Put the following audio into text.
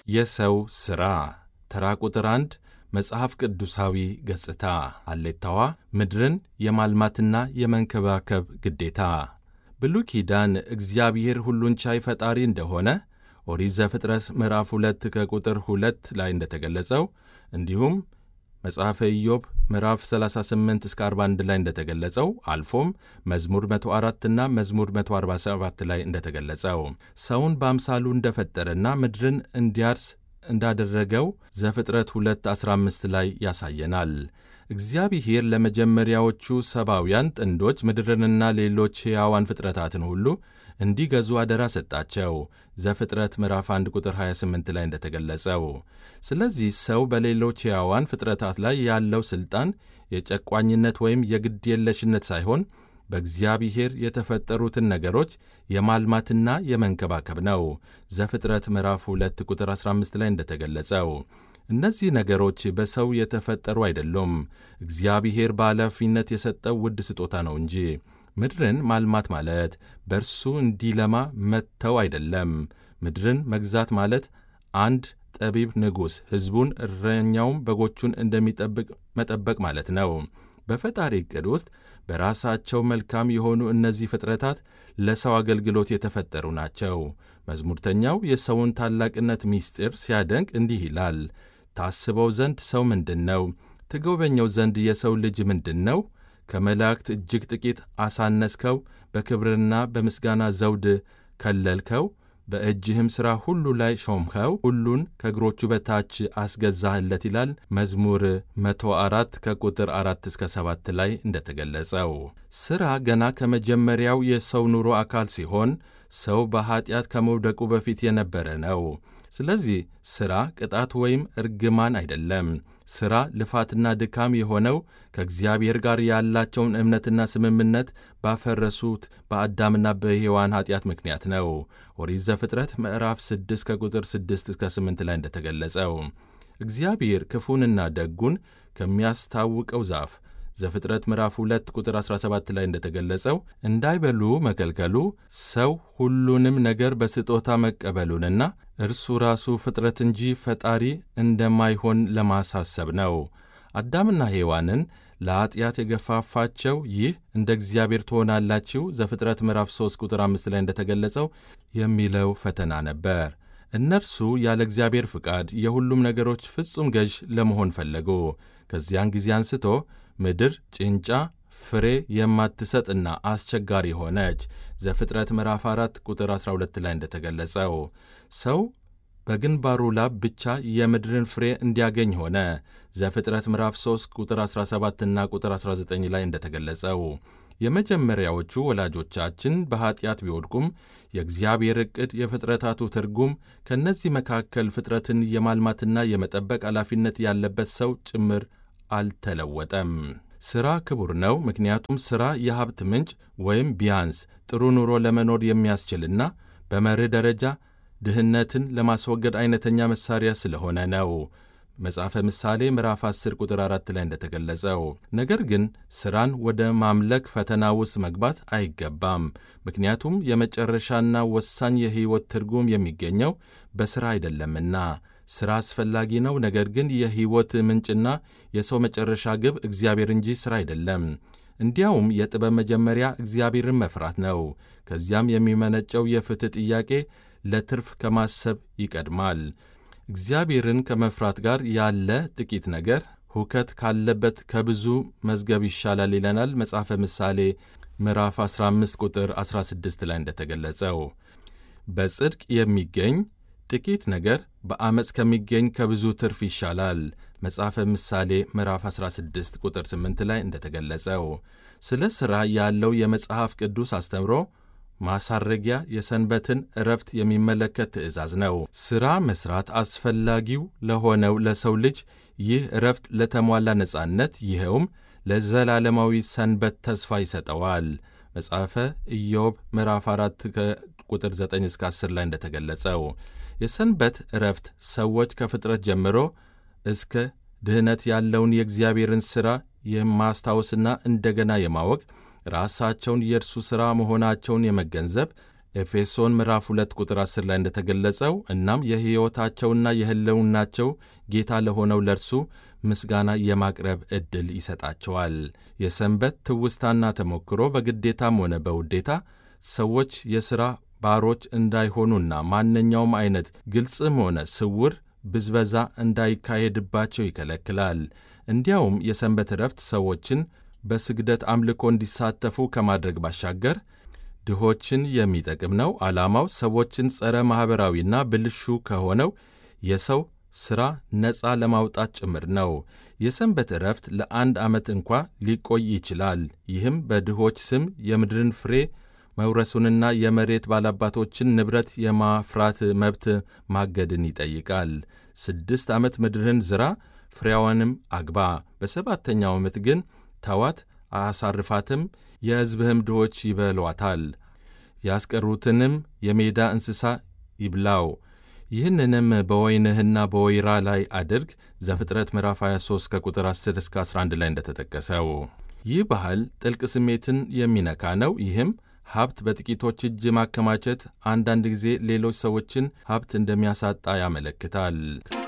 የሰው ሥራ ተራ ቁጥር አንድ መጽሐፍ ቅዱሳዊ ገጽታ አሌታዋ ምድርን የማልማትና የመንከባከብ ግዴታ ብሉይ ኪዳን እግዚአብሔር ሁሉን ቻይ ፈጣሪ እንደሆነ ኦሪት ዘፍጥረት ምዕራፍ ሁለት ከቁጥር ሁለት ላይ እንደተገለጸው እንዲሁም መጽሐፈ ኢዮብ ምዕራፍ 38 እስከ 41 ላይ እንደተገለጸው አልፎም መዝሙር 104 እና መዝሙር 147 ላይ እንደተገለጸው ሰውን በአምሳሉ እንደፈጠረና ምድርን እንዲያርስ እንዳደረገው ዘፍጥረት 2 15 ላይ ያሳየናል። እግዚአብሔር ለመጀመሪያዎቹ ሰብአውያን ጥንዶች ምድርንና ሌሎች ሕያዋን ፍጥረታትን ሁሉ እንዲገዙ አደራ ሰጣቸው። ዘፍጥረት ምዕራፍ 1 ቁጥር 28 ላይ እንደተገለጸው። ስለዚህ ሰው በሌሎች ሕያዋን ፍጥረታት ላይ ያለው ሥልጣን የጨቋኝነት ወይም የግድ የለሽነት ሳይሆን በእግዚአብሔር የተፈጠሩትን ነገሮች የማልማትና የመንከባከብ ነው። ዘፍጥረት ምዕራፍ 2 ቁጥር 15 ላይ እንደተገለጸው እነዚህ ነገሮች በሰው የተፈጠሩ አይደሉም፣ እግዚአብሔር በኃላፊነት የሰጠው ውድ ስጦታ ነው እንጂ። ምድርን ማልማት ማለት በእርሱ እንዲለማ መተው አይደለም። ምድርን መግዛት ማለት አንድ ጠቢብ ንጉሥ ሕዝቡን እረኛውም በጎቹን እንደሚጠብቅ መጠበቅ ማለት ነው። በፈጣሪ ዕቅድ ውስጥ በራሳቸው መልካም የሆኑ እነዚህ ፍጥረታት ለሰው አገልግሎት የተፈጠሩ ናቸው። መዝሙርተኛው የሰውን ታላቅነት ምስጢር ሲያደንቅ እንዲህ ይላል። ታስበው ዘንድ ሰው ምንድን ነው? ትጎበኘው ዘንድ የሰው ልጅ ምንድን ነው? ከመላእክት እጅግ ጥቂት አሳነስከው፣ በክብርና በምስጋና ዘውድ ከለልከው፣ በእጅህም ሥራ ሁሉ ላይ ሾምከው፣ ሁሉን ከእግሮቹ በታች አስገዛህለት ይላል መዝሙር 104 ከቁጥር 4 እስከ 7 ላይ እንደተገለጸው። ሥራ ገና ከመጀመሪያው የሰው ኑሮ አካል ሲሆን ሰው በኀጢአት ከመውደቁ በፊት የነበረ ነው። ስለዚህ ሥራ ቅጣት ወይም እርግማን አይደለም። ሥራ ልፋትና ድካም የሆነው ከእግዚአብሔር ጋር ያላቸውን እምነትና ስምምነት ባፈረሱት በአዳምና በሔዋን ኀጢአት ምክንያት ነው። ኦሪት ዘፍጥረት ምዕራፍ 6 ከቁጥር 6 እስከ 8 ላይ እንደተገለጸው እግዚአብሔር ክፉንና ደጉን ከሚያስታውቀው ዛፍ ዘፍጥረት ምዕራፍ 2 ቁጥር 17 ላይ እንደተገለጸው እንዳይበሉ መከልከሉ ሰው ሁሉንም ነገር በስጦታ መቀበሉንና እርሱ ራሱ ፍጥረት እንጂ ፈጣሪ እንደማይሆን ለማሳሰብ ነው። አዳምና ሔዋንን ለኀጢአት የገፋፋቸው ይህ እንደ እግዚአብሔር ትሆናላችሁ ዘፍጥረት ምዕራፍ 3 ቁጥር 5 ላይ እንደተገለጸው የሚለው ፈተና ነበር። እነርሱ ያለ እግዚአብሔር ፍቃድ የሁሉም ነገሮች ፍጹም ገዥ ለመሆን ፈለጉ። ከዚያን ጊዜ አንስቶ ምድር ጭንጫ ፍሬ የማትሰጥና አስቸጋሪ ሆነች። ዘፍጥረት ምዕራፍ 4 ቁጥር 12 ላይ እንደተገለጸው ሰው በግንባሩ ላብ ብቻ የምድርን ፍሬ እንዲያገኝ ሆነ። ዘፍጥረት ምዕራፍ 3 ቁጥር 17 እና ቁጥር 19 ላይ እንደተገለጸው የመጀመሪያዎቹ ወላጆቻችን በኀጢአት ቢወድቁም የእግዚአብሔር ዕቅድ የፍጥረታቱ ትርጉም ከእነዚህ መካከል ፍጥረትን የማልማትና የመጠበቅ ኃላፊነት ያለበት ሰው ጭምር አልተለወጠም። ሥራ ክቡር ነው። ምክንያቱም ሥራ የሀብት ምንጭ ወይም ቢያንስ ጥሩ ኑሮ ለመኖር የሚያስችልና በመርህ ደረጃ ድህነትን ለማስወገድ አይነተኛ መሣሪያ ስለሆነ ነው። መጽሐፈ ምሳሌ ምዕራፍ 10 ቁጥር 4 ላይ እንደተገለጸው። ነገር ግን ሥራን ወደ ማምለክ ፈተና ውስጥ መግባት አይገባም። ምክንያቱም የመጨረሻና ወሳኝ የሕይወት ትርጉም የሚገኘው በሥራ አይደለምና። ሥራ አስፈላጊ ነው። ነገር ግን የሕይወት ምንጭና የሰው መጨረሻ ግብ እግዚአብሔር እንጂ ሥራ አይደለም። እንዲያውም የጥበብ መጀመሪያ እግዚአብሔርን መፍራት ነው። ከዚያም የሚመነጨው የፍትሕ ጥያቄ ለትርፍ ከማሰብ ይቀድማል። እግዚአብሔርን ከመፍራት ጋር ያለ ጥቂት ነገር ሁከት ካለበት ከብዙ መዝገብ ይሻላል ይለናል መጽሐፈ ምሳሌ ምዕራፍ 15 ቁጥር 16 ላይ እንደተገለጸው በጽድቅ የሚገኝ ጥቂት ነገር በዐመፅ ከሚገኝ ከብዙ ትርፍ ይሻላል። መጽሐፈ ምሳሌ ምዕራፍ 16 ቁጥር 8 ላይ እንደተገለጸው ስለ ሥራ ያለው የመጽሐፍ ቅዱስ አስተምሮ ማሳረጊያ የሰንበትን ዕረፍት የሚመለከት ትእዛዝ ነው። ሥራ መሥራት አስፈላጊው ለሆነው ለሰው ልጅ ይህ ዕረፍት ለተሟላ ነጻነት፣ ይኸውም ለዘላለማዊ ሰንበት ተስፋ ይሰጠዋል። መጽሐፈ ኢዮብ ምዕራፍ 4 ከቁጥር 9 እስከ 10 ላይ እንደተገለጸው የሰንበት ዕረፍት ሰዎች ከፍጥረት ጀምሮ እስከ ድኅነት ያለውን የእግዚአብሔርን ሥራ የማስታወስና እንደገና የማወቅ ራሳቸውን የእርሱ ሥራ መሆናቸውን የመገንዘብ ኤፌሶን ምዕራፍ 2 ቁጥር 10 ላይ እንደተገለጸው እናም የሕይወታቸውና የሕልውናቸው ጌታ ለሆነው ለእርሱ ምስጋና የማቅረብ ዕድል ይሰጣቸዋል። የሰንበት ትውስታና ተሞክሮ በግዴታም ሆነ በውዴታ ሰዎች የሥራ ባሮች እንዳይሆኑና ማንኛውም አይነት ግልጽም ሆነ ስውር ብዝበዛ እንዳይካሄድባቸው ይከለክላል። እንዲያውም የሰንበት ዕረፍት ሰዎችን በስግደት አምልኮ እንዲሳተፉ ከማድረግ ባሻገር ድሆችን የሚጠቅም ነው። ዓላማው ሰዎችን ጸረ ማኅበራዊና ብልሹ ከሆነው የሰው ሥራ ነፃ ለማውጣት ጭምር ነው። የሰንበት ዕረፍት ለአንድ ዓመት እንኳ ሊቆይ ይችላል። ይህም በድሆች ስም የምድርን ፍሬ መውረሱንና የመሬት ባላባቶችን ንብረት የማፍራት መብት ማገድን ይጠይቃል። ስድስት ዓመት ምድርን ዝራ፣ ፍሬዋንም አግባ፣ በሰባተኛው ዓመት ግን ተዋት፣ አሳርፋትም፣ የሕዝብህም ድሆች ይበሏታል፣ ያስቀሩትንም የሜዳ እንስሳ ይብላው። ይህንንም በወይንህና በወይራ ላይ አድርግ። ዘፍጥረት ምዕራፍ 23 ከቁጥር 10 እስከ 11 ላይ እንደተጠቀሰው። ይህ ባህል ጥልቅ ስሜትን የሚነካ ነው። ይህም ሀብት በጥቂቶች እጅ ማከማቸት አንዳንድ ጊዜ ሌሎች ሰዎችን ሀብት እንደሚያሳጣ ያመለክታል።